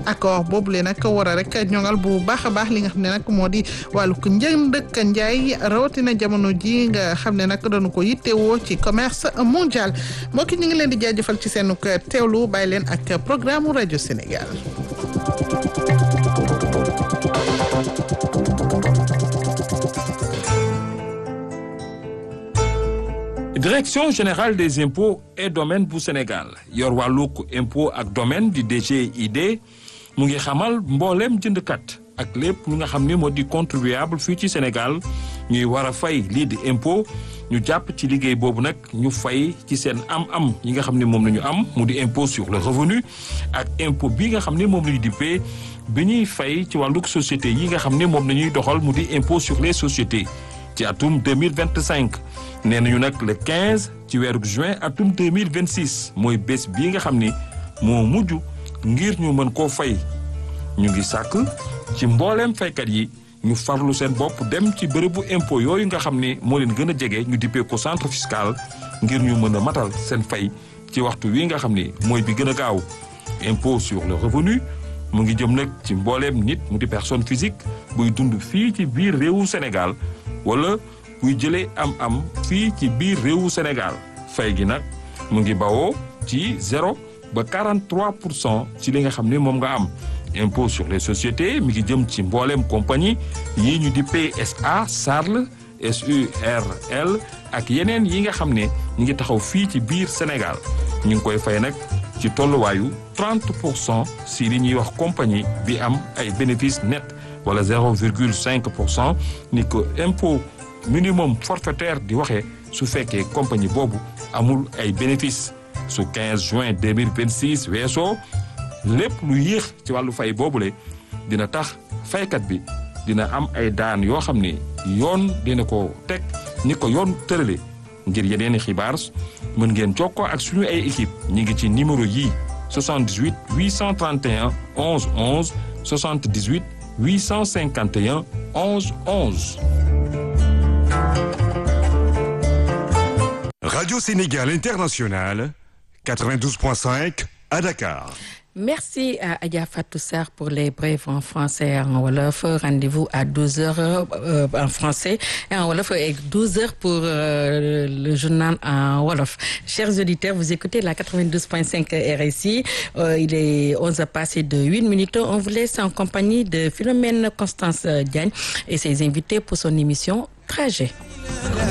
accord boobule nag war a rek ñoŋal bu baax a baax li nga xam ne nag moo di wàllu njënd ak njaay rawatina jamono ji nga xam ne nag dañu ko yittewoo ci commerce mondial mbokk ñu ngi leen di jaajëfal ci seen teewlu bàyyi leen ak programme rajo Sénégal. direction générale des impôts et domaines bu Sénégal yor wàllug impôt ak domaine di DGID mu ngi xamal mbooleem jëndkat ak lépp lu nga xam ne moo di contribuable fii ci Sénégal ñuy war a fay lii di impôt ñu jàpp ci liggéey boobu nag ñu fay ci seen am-am yi nga xam ne moom la ñu am mu di impôt sur le revenu ak impôt bi nga xam ne moom la ñu dippee bi ñuy fay ci wàllug société yi nga xam ne moom la ñuy doxal mu di impôt sur les sociétés ci atum 2025 nee nañu nag le 15 ci weeru juin atum 2026 mooy bés bii nga xam ni moo mujj ngir ñu mën koo fay ñu ngi sàkk ci mbooleem faykat yi ñu farlu seen bopp dem ci bërëbu impôt yooyu nga xam ne moo leen gën a jege ñu dippee ko centre fiscal ngir ñu mën a matal seen fay ci waxtu wi nga xam ni mooy bi gën a gaaw impôt sur le revenu mu ngi jëm nag ci mbooleem nit mu di personne physique buy dund fii ci biir réewu Sénégal wala buy jëlee am-am fii ci biir réewu Sénégal fay gi nag mu ngi bawoo ci zéro ba 43 pour cent ci li nga xam ne moom nga am impôt sur les sociétés mi ngi jëm ci mbooleem compagnie yii ñu di PSA SARL SURL ak yeneen yi nga xam ne ñu ngi taxaw fii ci biir Sénégal ñu ngi koy fay nag ci tolluwaayu 30 pour cent si li ñuy wax compagnie bi am ay bénéfice net wala 0,5 pour cent ni ko impôt minimum forfaitaire di waxee su fekkee compagnie boobu amul ay bénéfice su 15 juin 2026 weesoo lépp lu yéex ci wàllu fay boobule dina tax faykat bi dina am ay daan yoo xam ne yoon dina ko teg ni ko yoon tërale ngir yeneeni xibaar mën ngeen jokkoo ak suñu ay équipe ñi ngi ci numéro yii 78 831 11 11 78 851 11 11. Radio Sénégal International, 92.5 à Dakar. Merci à Adia Fatou Sarr pour les brèves en français et en Wolof. Rendez-vous à 12h euh, en français et en Wolof et 12h pour euh, le journal en Wolof. Chers auditeurs, vous écoutez la 92.5 RSI. Euh, il est 11h passé de 8 minutes. On vous laisse en compagnie de Philomène Constance Diagne et ses invités pour son émission Trajet.